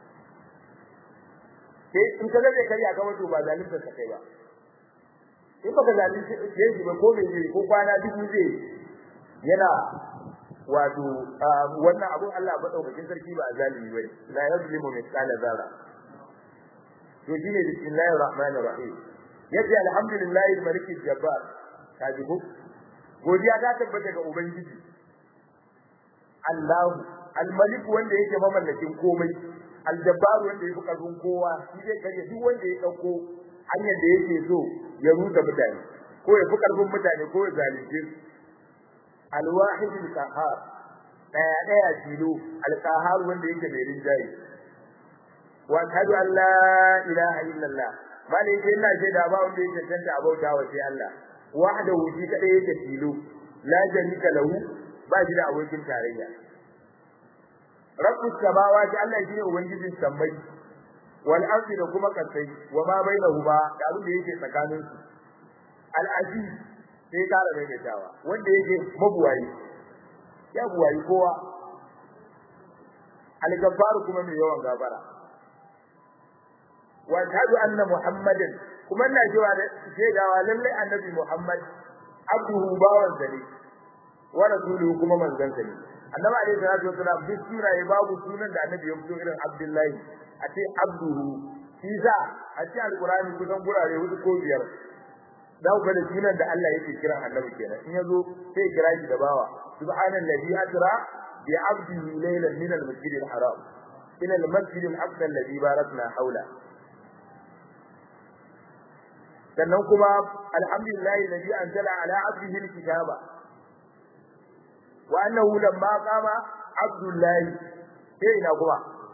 S1: sai in ka ga zai karya ka wato ba zalunta ka kai ba in baka zalunci shi ba ko me zai ko kwana dubu zai yana wato wannan abun Allah ba daukakin sarki ba zalimi bane la yazlimu mithqala zarra to shine bismillahir rahmanir rahim yace alhamdulillahi malikil jabbar kaji ko godiya ta tabbata ga ubangiji Allah al-malik wanda yake mamallakin komai al-jabbar wanda yake karfin kowa shi zai kare duk wanda ya dauko hanyar da yake so ya rusa mutane ko ya fi karfin mutane ko ya zalunce su al-wahid al-qahhar daya daya tilo al-qahhar wanda yake mai rinjaye wa ashhadu an la ilaha illallah bale yake ina shaida ba wanda yake tantance abauta wa sai Allah wahdahu shi kadai yake tilo la jarika lahu ba shi da abokin tarayya rabbus samawati Allah shine ubangijin sammai wal ardi da kuma kasai wa ma bainahuma da abin da yake tsakanin su al aziz sai kara mai dawa wanda yake mabuwayi ya buwayi kowa al gafar kuma mai yawan gafara wa shahadu anna muhammadan kuma ina cewa da shaidawa lalle annabi muhammad abduhu bawan ne wa rasuluhu kuma manzon sa ne annabi alaihi salatu wasalam duk sunaye babu sunan da annabi ya fito irin abdullahi a ce abduhu shi za a ce alqur'ani kusan gurare hudu ko biyar da ku da sunan da Allah yake kira annabi kenan in yazo sai kira shi da bawa subhanallazi asra bi abdihi laylan min al-masjid al-haram ila al-masjid al-aqsa alladhi barakna hawla sannan kuma alhamdulillahi alladhi anzala ala abdihi al-kitaba wa annahu lamma qama abdullahi sai ina kuma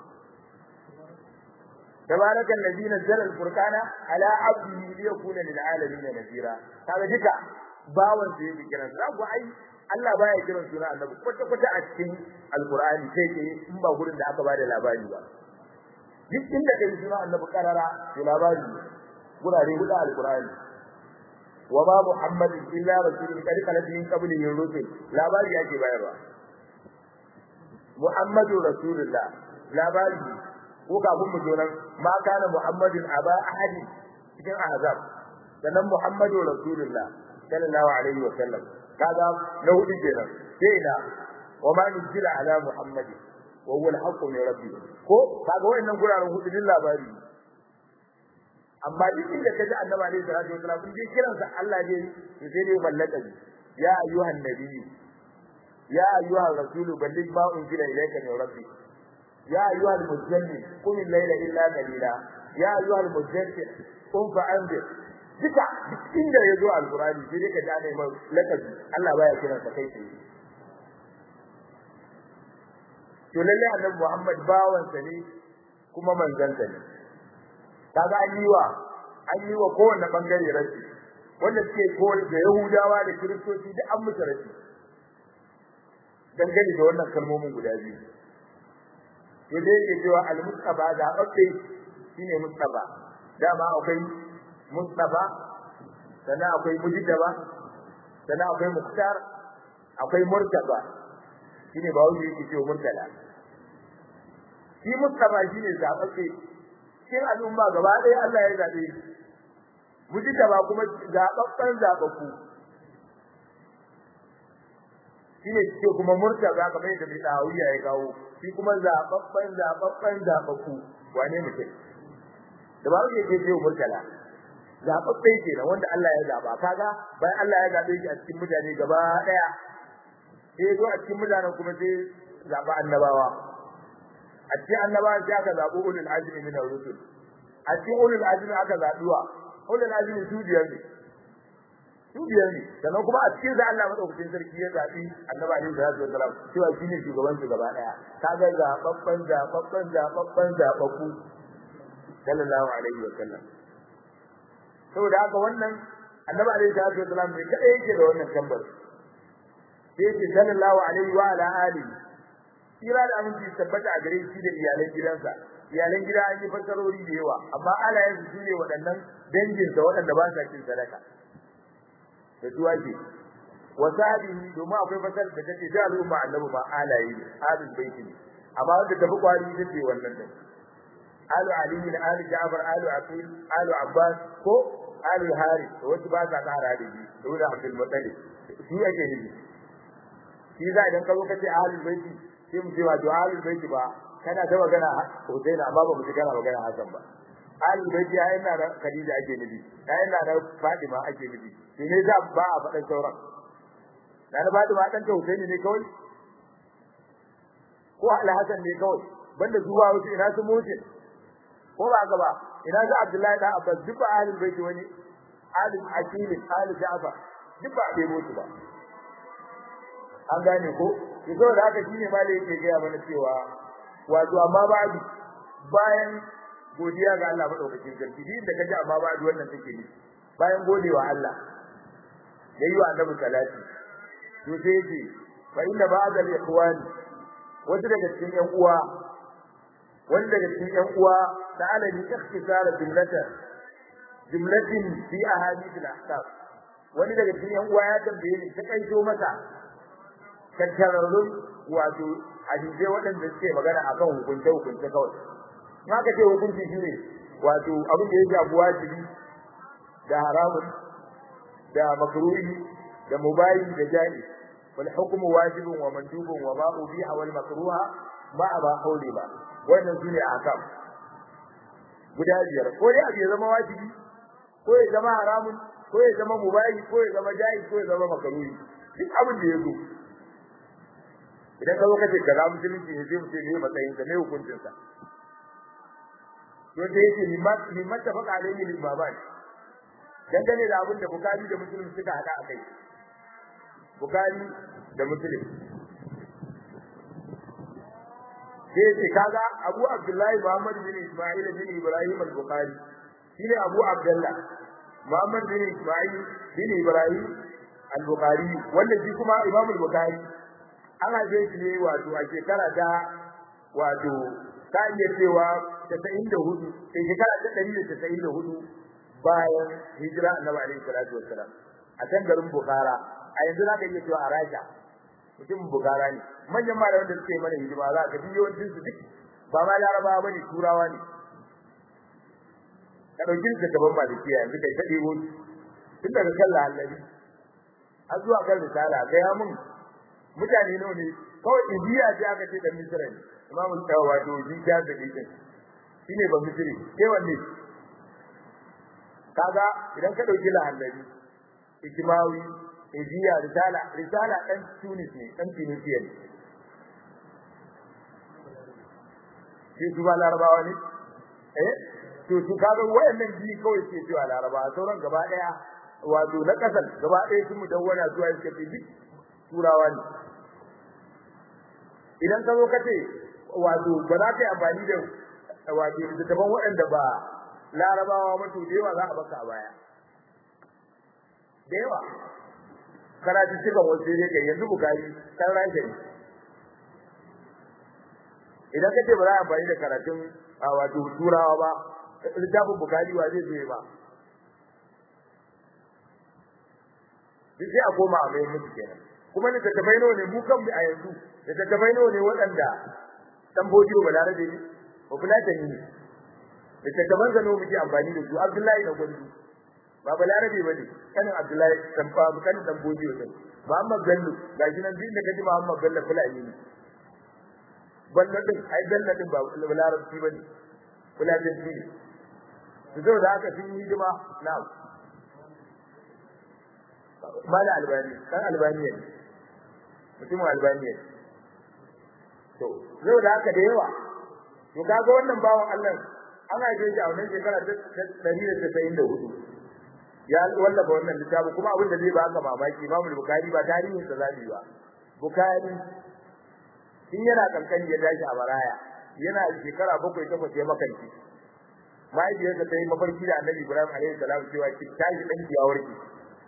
S1: تبارك الذي نزل الفرقان على عبده ليكون للعالمين نذيرا kaga duka bawan sai yake kiran sa ku ai Allah baya kiran suna annabi kwata kwata a cikin alqur'ani sai ke in ba gurin da aka bada labari ba duk inda kai suna annabi karara to labari gurare guda alqur'ani wa ma muhammadin illa rasulun qad khalat min qablihi rusul labari yake bayarwa muhammadu rasulullah labari ko kafin mu jonan ma kana muhammadin aba ahadi cikin ahzab sannan muhammadu rasulullah sallallahu alaihi wa sallam kaga na hudu kenan sai na wa ma nuzila ala muhammadin wa huwa al-haqq min rabbi ko kaga wayannan guraren hudu din labari amma duk inda kaji annabi alaihi salatu wa sallam din kiransa Allah ne to sai dai mallaka ya ayyuhan nabiyyu ya ayyuhan rasulu balligh ma unzila ilayka min rabbik يا أيها المزمل قم الليل إلا قليلا يا أيها المزمل قم فأنذر duka inda ya zo alkurani sai dai ka ji ana mai lakabi Allah baya kiran sa kai tsaye to lalle annabi Muhammad bawan sa ne kuma manzon sa ne kaga an yi wa an yi wa kowanne bangare rashi wanda suke ko da Yahudawa da Kiristoci da an musu rashi dangane da wannan kalmomin guda biyu to dai yake cewa al-mustafa da babbe shine mustafa dama akwai mustafa sannan akwai mujiddaba sannan akwai muktar akwai murtaba shine ba wani yake cewa murtala shi mustafa shine zababbe shin al'umma gaba ɗaya Allah ya zabe mujiddaba kuma zababban zababbu shine ce kuma murtaba kamar yadda mai dawiya ya kawo shi kuma zababban zababban zababbu wane mutum da ba yake ce ce murtala zababbe kenan wanda Allah ya zaba kaga bayan Allah ya zabe shi a cikin mutane gaba daya sai zo a cikin mutanen kuma sai zaba annabawa a cikin annabawa sai aka zabo ulul azmi min ar-rusul a cikin ulul azmi aka zabuwa ulul azmi su biyar ne su biyar ne sannan kuma a cikin da Allah madaukakin sarki ya zabi annabi alaihi salatu wasalam cewa shine shugaban su gaba daya kaga zababban zababban zababban zababbu sallallahu alaihi wasallam saboda haka wannan annabi alaihi salatu wasalam ne kada yake da wannan tambar sai ce sallallahu alaihi wa ala alihi kira da aminci tabbata a gare shi da iyalan gidansa iyalan gida an yi fassarori da yawa amma alayen su ne waɗannan dangin da waɗanda ba sa cin sadaka da su ake wa sahabihi domin akwai fasar da take da al'umma annabi ma alayi ne alul baiti ne amma wanda tafi kwari ita ce wannan din alu ali ne alu ja'far alu aqil alu abbas ko alu harith to wasu ba sa kara da shi to da abdul muttalib shi ake nufi shi za idan ka zo ka ce alul baiti sai mu ce wa to alul baiti ba kana ta magana Hussein amma ba mu ji kana magana Hassan ba alul baiti ai ina da Khadija ake nufi ai ina da Fatima ake nufi shi ne za ba a faɗan sauran da na Fatima dan ta Hussein ne kawai ko Al-Hassan ne kawai banda zuwa wasu ina su mutu ko ba haka ba ina za Abdullahi da Abbas duk ba ahlul baiti wani ahlul aqil ahlul Ja'far duk ba bai mutu ba an gane ko yanzu da haka shine malai yake ga mana cewa wato amma ba'du bayan godiya ga Allah madaukakin sarki din da kaji amma ba'du wannan take ne bayan godewa Allah da yi wa annabi salati to sai ce fa inna ba'da al-ikhwan wanda daga cikin ƴan uwa wanda daga cikin ƴan uwa ta'ala ni ikhtisara jumlata jumlatin fi ahadith al-ahkam wani daga cikin ƴan uwa ya tambaye ni ta kaito masa tattararrun wato hadisai waɗanda suke magana akan hukunce hukunce kawai na ka ce hukunci shine wato abin da ya shafi wajibi da haramun da makruhi da mubayi da jani wal hukmu wajibun wa mandubun wa ma ubiha wal makruha ma ba hauli ba wannan shine akam guda biyar ko dai abu ya zama wajibi ko ya zama haramun ko ya zama mubayi ko ya zama jaiz ko ya zama makruhi duk abin da ya zo idan ka zo kace kaza musulunci ne sai mu ce ne matsayin sa ne hukuncin sa to da yake limat limat ta faɗa alaihi lil baban dangane da abin da bukari da muslim suka hada akai bukari da muslim sai ce kaga abu abdullahi muhammad bin isma'il bin ibrahim al-bukhari shine abu abdullah muhammad bin isma'il bin ibrahim al-bukhari wanda shi kuma imam al-bukhari ana je shi ne wato a shekara ta wato ta iya cewa 94 sai shekara ta 194 bayan hijira annabi alaihi salatu wassalam a can garin Bukhara a yanzu za ka iya cewa a Rasha mutum Bukhara ne manyan malaman da suke mana hidima za ka biyo yawancin su duk ba ma Larabawa bane Turawa ne ka dauki ka gaban malikiya yanzu kai ta debo tun daga kan lahallabi har zuwa kan risala kai ha mun mutane nawa ne kawai indiya ce aka ce dan misra ne imamu tawa to ji ja da dikin shine ba misri sai wanne kaga idan ka dauki lahallabi ijmawi ijiya risala risala dan tunis ne dan tunisia ne shi su ba larabawa ne eh to su kaga wayannan ji kawai ke cewa larabawa sauran gaba daya wato na kasar gaba daya sun mudawwana zuwa suka ce duk turawa ne idan ka zo ka ce wato ba za ka yi amfani da wato littattafan waɗanda ba larabawa ba to da yawa za a baka a baya da yawa karatu cikin wasu ne kai yanzu bukari kan rage ne idan ka ce ba za a amfani da karatun wato turawa ba littafin bukari wa zai zo ba duk sai a koma a mai musu kenan kuma ne tattafai nawa ne mu kan a yanzu da tattafai nawa ne waɗanda dan bojiyo balarabe ne ko fulatani ne da tattaban zano muke amfani da su abdullahi da gwandu ba balarabe ba ne kanin abdullahi dan fa kanin dan bojiyo din muhammad bello gashi nan din da kaji muhammad bello fulani ne bello din ai bello din ba balarabe ba ne fulatani ne su zo da haka sun yi hidima na'am mala albani dan albaniya ne mutumin albaniya ne to zai da haka da yawa to kaga wannan bawan Allah ana je shi a wannan shekara ta 194 ya wallafa wannan littafi kuma abin da zai baka mamaki Imam Bukhari ba tarihin sa zabi ba Bukhari in yana kankani ya tashi a baraya yana shekara bakwai takwas ya makanci mahaifiyarsa ta yi mafarki da Annabi Ibrahim alaihi salam cewa ki tashi dan ki ya warke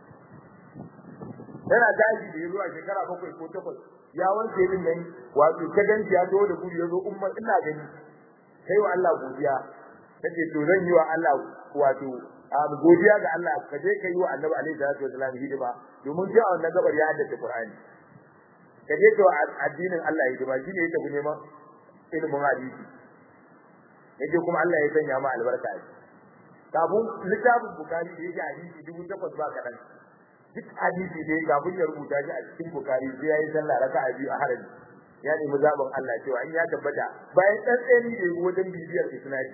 S1: yana tashi da yazo a shekara bakwai ko takwas ya wanke din nan wato ta ganci ya zo da gudu yazo umma ina gani kai wa Allah godiya kace to zan yi wa Allah wato godiya ga Allah ka je ka yi wa Annabi alaihi salatu wasallam hidima domin ji a wannan gabar ya haddace Qur'ani ka je ka addinin Allah hidima shine ya tafi neman ilimin hadisi yaje kuma Allah ya sanya ma albarka a kafin littafin Bukhari da yake hadisi dubu takwas ba kaɗan duk hadisi da kafin ya rubuta shi a cikin Bukhari sai yayi sallah raka'a biyu a harami ya nemi zaɓin Allah cewa in ya tabbata bayan ɗan tsani da yi wajen bibiyar isnadi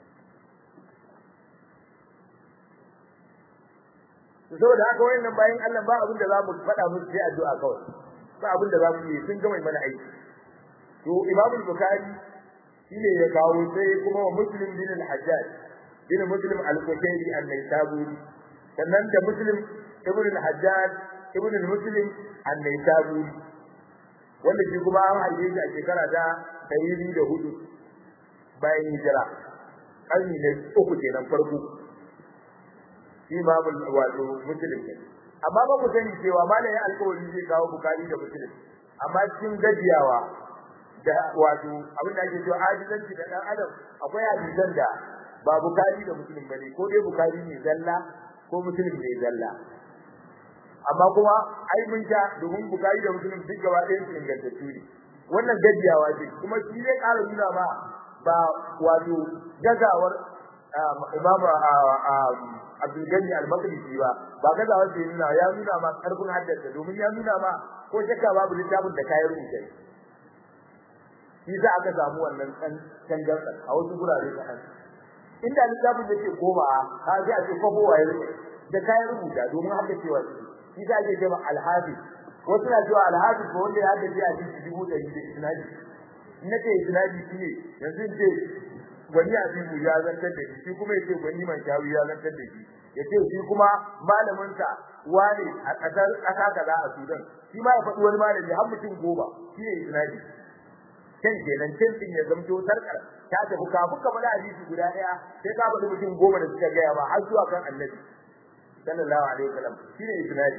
S1: saboda haka wayannan bayan Allah ba abin da za mu faɗa musu sai addu'a kawai ba abin da za mu yi sun gama mana aiki to Imam Bukhari shine ya kawo sai kuma wa Muslim bin al-Hajjaj bin Muslim al-Qusayri an-Naisaburi sannan da Muslim ibn al-Hajjaj ibn al-Muslim an-Naisaburi wanda shi kuma an haife shi a shekara ta ɗari da hudu bayan hijira ƙarni na uku kenan farko shi babul wato muslim ne amma ba mu sani cewa malamin alƙawari zai kawo bukari da muslim amma cikin gajiyawa da wato abin da ake cewa ajizanci da ɗan adam akwai hadisan da ba bukari da muslim bane ko dai bukari ne zalla ko muslim ne zalla amma kuma ai mun sha domin bukari da muslim duk gaba ɗayan su ingantattu ne wannan gajiyawa ce kuma shi zai ƙara nuna ma ba wato gazawar imamu Abdul Gani al-Maqdisi ba ba gazawar da nuna ya nuna ma karfin haddasa domin ya nuna ma ko shakka babu littafin da kayan rubuce shi za aka samu wannan kan tangarda a wasu gurare kaɗan inda littafin da ke goma ka ji a ce kwabowa ya da kayan rubuta domin haddacewa shi za ake cewa al-hafiz wasu na cewa al-hafiz ko wanda ya haddace a cikin dubu ɗari da isnadi na ce isnadi shi ne yanzu ce wani abibu ya zantar da shi shi kuma yace wani man shawi ya zantar da shi yace shi kuma malamin sa wani a kasar kasa kaza a Sudan shi ma ya faɗi wani malami har mutum goma shi ne isnadi kan kenan can din ya zamto sarkar ta tafi kafin ka faɗi hadisi guda ɗaya sai ka faɗi mutum goma da suka gaya ma har zuwa kan annabi sallallahu alaihi wasallam shi ne isnadi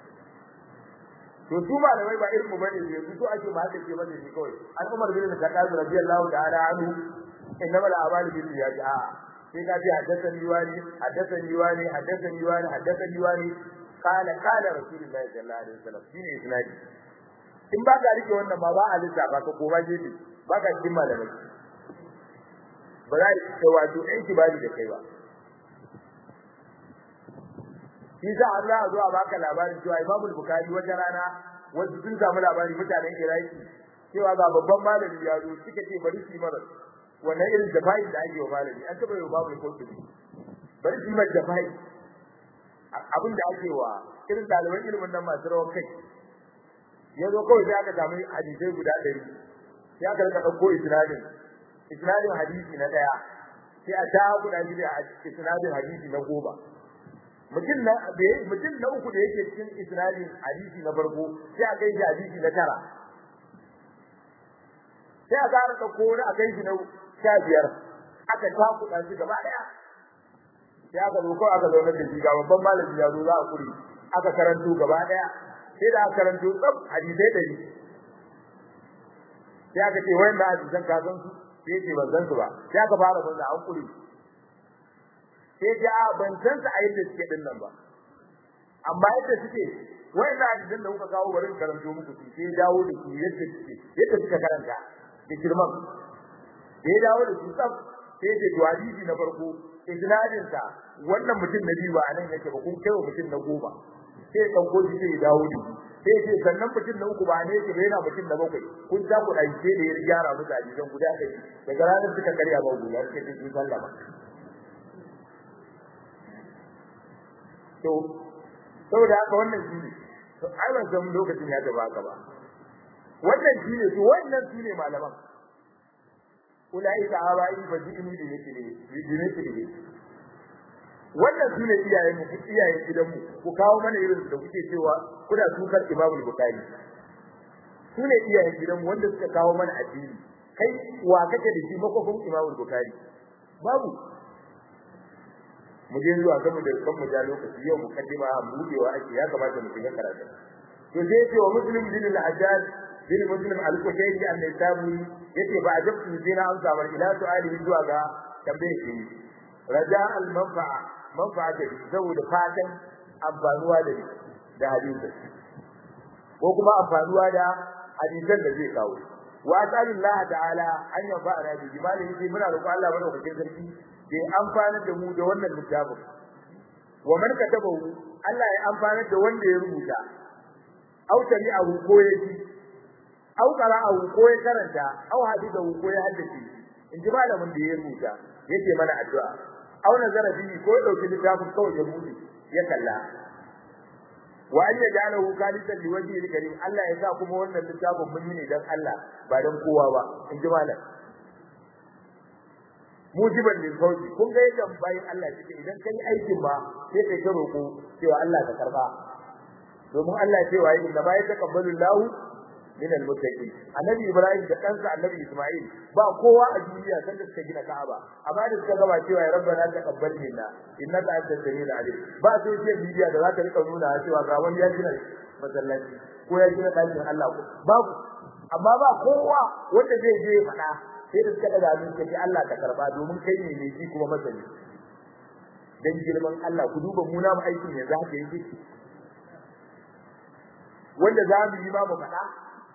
S1: to su malamai ba irin mu bane yanzu so ake ma haka ce bane ne kawai an Umar bin Khattab radiyallahu ta'ala anhu innama al-a'malu bin niyyati a sai ka ji haddathani wani haddathani wani haddathani wani haddathani wani qala qala rasulullahi sallallahu alaihi wasallam shine isnadi in ba ka rike wannan ma ba a lissafa ka ko ba gefe ba ka cikin malamai ba za ka wato ɗan kibari da kai ba shi sa Allah ya zo a baka labarin cewa Imam Bukhari wata rana wasu sun samu labari mutanen Iraki cewa ga babban malami ya zo suka ce bari su mara wannan irin jafai da ake wa malami an taba yi babu kotu bari su mara jafai abin da ake wa irin daliban ilimin nan masu rawar kai ya zo kawai sai aka samu hadisai guda ɗari sai aka rika ɗauko isnadin isnadin hadisi na ɗaya sai a ta guda shi da isnadin hadisi na goma mutum na mutum na uku da yake cikin isnadin hadisi na farko sai a kai shi hadisi na tara sai a ƙara ɗauko wani a kai shi na sha biyar aka takuɗa shi gaba ɗaya sai aka zo kawai aka zaune da shi ga babban malami ya zo za a kuri aka karanto gaba ɗaya sai da aka karanto tsab hadisai ɗari sai aka ce wayan da hadisan ka san su sai ce ban san su ba sai aka fara banza an kuri sai ce a ban san su a yadda suke din nan ba amma yadda suke wayan da hadisan da kuka kawo bari karanto muku su sai dawo da su yadda suke yadda suka karanta da girman da ya dawo da su tsaf sai ce to hadisi na farko isnadin sa wannan mutum na biyu ba anan yake ba kun kai mutum na goma sai dauko shi sai ya dawo da sai ce sannan mutum na uku ba ne yake ba yana mutum na bakwai kun ta ku dai sai da ya gyara musu hadisan guda ɗari daga ranar suka karya ba guda suka ce sun sallama to saboda haka wannan shi ne to ai ban san lokacin ya gaba haka ba wannan shi ne to wannan su ne malaman ulaika abai fa jini da yake ne jini ne wannan su ne iyayen mu iyayen gidan mu ku kawo mana irin da kuke cewa kuna tukar Imam Bukhari su ne iyayen gidan mu wanda suka kawo mana addini kai wa kake da shi makofin Imam Bukhari babu mu je zuwa kan da kan mu ja lokaci yau mu kaddima budewa ake ya kamata mu shiga karatu to sai ce wa muslim bin al-hajjaj bin muslim al-kushairi an-nisabi yace ba ajabtu sai na amsa bar ila su'ali zuwa ga tambaye shi raja al-manfa'a manfa'a da saboda fatan amfanuwa da da hadisi ko kuma amfanuwa da hadisan da zai kawo wa ta'ala ta'ala an yanfa'ana bi jimali yace muna roƙon Allah madaukakin sarki da amfana da mu da wannan littafin wa man katabahu Allah ya amfana da wanda ya rubuta aw tabi'ahu ko ya ji aw qara'ahu ko ya karanta aw hadithahu ko ya haddace in ji malamin da ya rubuta yake mana addu'a aw nazara bihi ko ya dauki littafin kawai ya bude ya kalla wa an yaj'alahu khalisan liwajhi al-karim Allah ya sa kuma wannan littafin mun yi ne dan Allah ba dan kowa ba in ji malam mujiban lil fawzi kun ga yadda bayin Allah suke idan kai aikin ba sai kai ta roko cewa Allah ka karba domin Allah ya ce wa inna ma yataqabbalu Allah min al-muttaqin annabi Ibrahim da kansa annabi Isma'il ba kowa a duniya san da suka gina Ka'aba amma da suka gaba cewa ya rabbana taqabbal minna innaka antas samiul alim ba sai ce bidiya da za ta rika nuna cewa ga wani ya gina masallaci ko ya gina ɗakin Allah babu amma ba kowa wanda zai je faɗa sai da suka daga min kace Allah ka karba domin kai ne mai ji kuma masani dan girman Allah ku duba mu namu aikin yanzu haka yake wanda za mu yi ma mu faɗa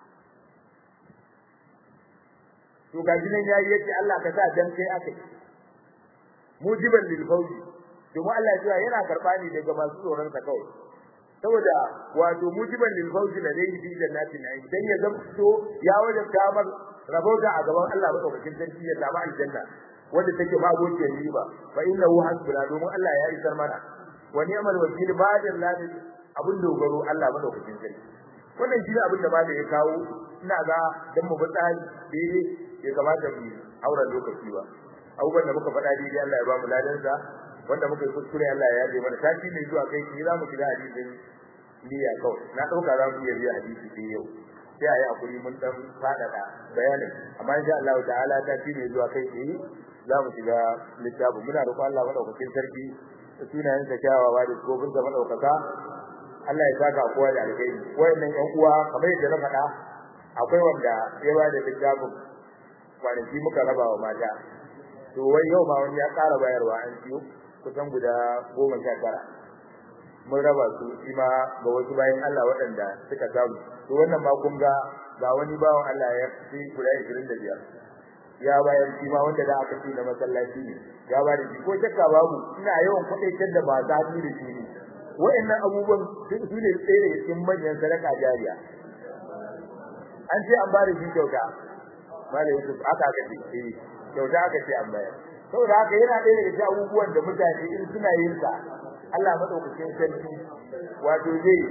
S1: to ga jinan yayi yace Allah ka sa dan kai akai mujiban lil fawzi domin Allah ya yana karba ne daga masu tsoron sa kawai saboda wato mujiban lil fawzi da dai bi jannatin na'im dan ya zamto ya wajabta mar rabauta a gaban Allah madaukakin sarki ya samu aljanna wanda take ba gociyar riba fa innahu hasbuna domin Allah ya isar mana wa ni'mal wakil ba'da Allah abun dogaro Allah madaukakin sarki wannan shi ne abin da ba da ya kawo ina ga dan mu tsari daidai ya kamata mu aura lokaci ba abubuwan da muka faɗa daidai Allah ya ba mu ladansa wanda muka yi kuskure Allah ya yaje mana tashi ne zuwa kai ni za mu shiga hadisin niyya kawai na ɗauka za mu iya biya hadisi sai yau sai a yi hakuri mun dan faɗaɗa bayanin amma insha Allah ta'ala ta shi ne zuwa kai tsaye za mu shiga littafin muna roƙon Allah madaukakin sarki da sunayen sa kyawawa da kofin sa madaukaka Allah ya saka kowa da alheri wayannan ƴan uwa kamar yadda na faɗa akwai wanda ya ba da littafin kwanaki muka raba wa mata to wai yau ma wani ya ƙara bayarwa an ciyo kusan guda goma sha tara mun raba su shi ma ga wasu bayan Allah waɗanda suka samu to wannan ma kun ga ga wani bawan Allah ya fi guda 25 ya bayar shi ma wanda da aka ci na masallaci ne ya ba da shi ko shakka babu ina yawan kwadaitar da ba za su da shi ne wa'annan abubuwan su ne tsaye daga cikin manyan sadaka jariya an ce an ba da shi kyauta malai Yusuf aka aka ce eh kyauta aka ce an bayar saboda haka yana ɗaya daga cikin abubuwan da mutane in suna yin sa Allah madaukakin sarki wato zai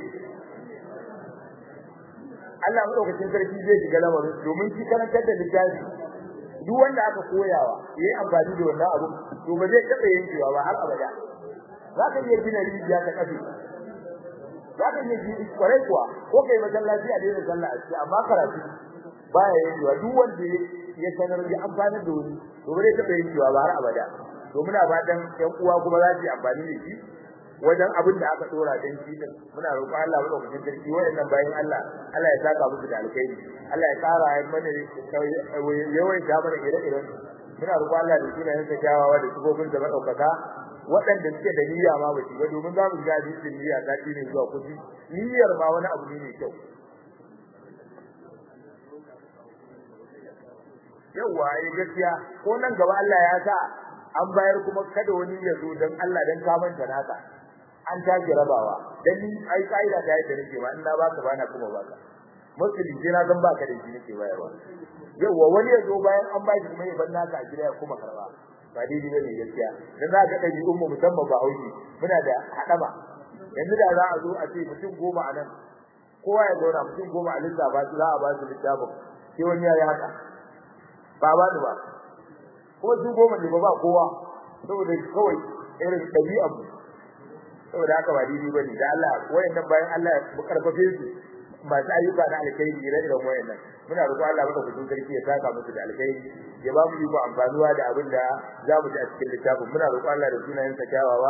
S1: Allah madaukakin sarki zai shiga lamarin domin shi karantar da littafi duk wanda aka koyawa yayi amfani da wannan abu to ba zai taɓa yankewa ba har abada za ka iya gina rijiya ta kafe za ka iya gina kwarai kuwa ko kai masallaci a daina sallah a ciki amma karatu baya yankewa duk wanda ya sanar da amfani da wani to ba zai taɓa yankewa ba har abada to muna fatan ƴan uwa kuma za su yi amfani da shi wajen abin da aka dora dan shi din muna roƙon Allah madaukakin sarki wayannan bayan Allah Allah ya saka musu da alkhairi Allah ya tsara ya mana yawan ta mana ire-iren muna roƙon Allah da sunayen sa kyawawa da sifofin da madaukaka waɗanda suke da niyya ma ba shi ba domin za mu ga hadisin niyya ta ne zuwa kuɗi niyyar ma wani abu ne mai kyau yawa ai gaskiya ko nan gaba Allah ya sa an bayar kuma kada wani ya zo dan Allah dan ka manta naka an tashi rabawa dan ni ai kaida da yadda nake ba in na baka bana kuma baka musulmi sai na gan baka da shi nake bayarwa yawa wani ya zo bayan an ba shi kuma ya bar naka a gida ya kuma karba ba daidai bane gaskiya dan za ka dabi ummu musamman ba hauji muna da hadama yanzu da za a zo a ce mutum goma a nan kowa ya zauna mutum goma a lissafa za a ba su littafin sai wani ya yi haka ba ba ni ba kuma su goma ne ba ba kowa saboda kawai irin ɗabi'ar mu saboda haka ba daidai bane da Allah wayannan bayan Allah ya karfafe su masu ayyuka na alkhairi ire iren wayannan muna roƙon Allah maka kudin sarki ya saka musu da alkhairi ya ba mu iko amfanuwa da abin da za mu ji a cikin littafin muna roƙon Allah da sunayen sa kyawawa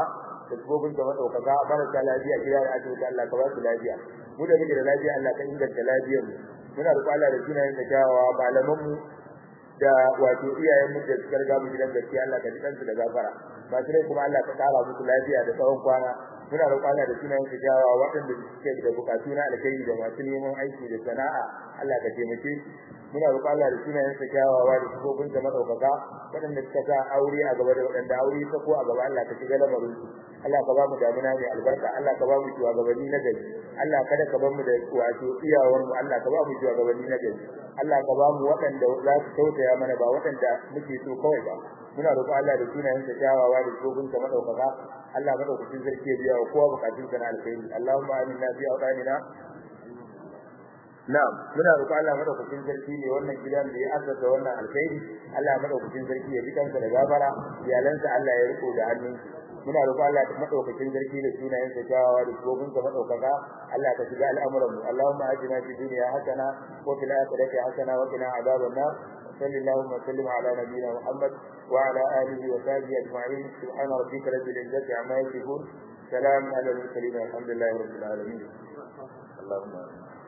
S1: da gobin ka madaukaka marasa lafiya gida da asibiti Allah ka ba su lafiya mu da muke da lafiya Allah ka inganta lafiyar mu muna roƙon Allah da sunayen da kyawawa malaman mu da wato iyayen mu da suka riga mu gidan gaskiya Allah ka ji kansu da gafara ba sai kuma Allah ka kara musu lafiya da tsawon kwana muna roƙon Allah da sunayen da kyawawa waɗanda suke da bukatu na alkhairi da masu neman aiki da sana'a Allah ka taimake su muna roƙon Allah da sunayen sa kyawawa da sifofin sa madaukaka waɗanda suka sa aure a gaba da waɗanda aure ta ko a gaba Allah ka shiga lamarin su Allah ka ba mu damuna mai albarka Allah ka ba mu shugabanni na gari Allah kada ka bar mu da wato iyawar mu Allah ka ba mu shugabanni na gari Allah ka ba mu waɗanda za su tausaya mana ba waɗanda muke so kawai ba muna roƙon Allah da sunayen sa kyawawa da sifofin sa madaukaka Allah madaukakin sarki ya biya wa kowa bukatun sa na alkhairi Allahumma aminna fi awdanina Na'am, muna roƙon Allah madaukakin sarki ne wannan gidan da ya assasa wannan alkhairi, Allah madaukakin sarki ya bi kansa da gafara, iyalansa Allah ya riko da hannun muna roƙon Allah madaukakin sarki da sunayen sa kyawawa da gobin sa madaukaka, Allah ka shiga al'amuran mu. Allahumma ajina fi dunya hasana wa fil akhirati hasana wa qina adhaban nar. صلى اللهم وسلم على نبينا محمد وعلى اله وصحبه اجمعين سبحان ربك رب العزه عما يصفون سلام على المرسلين والحمد لله رب العالمين اللهم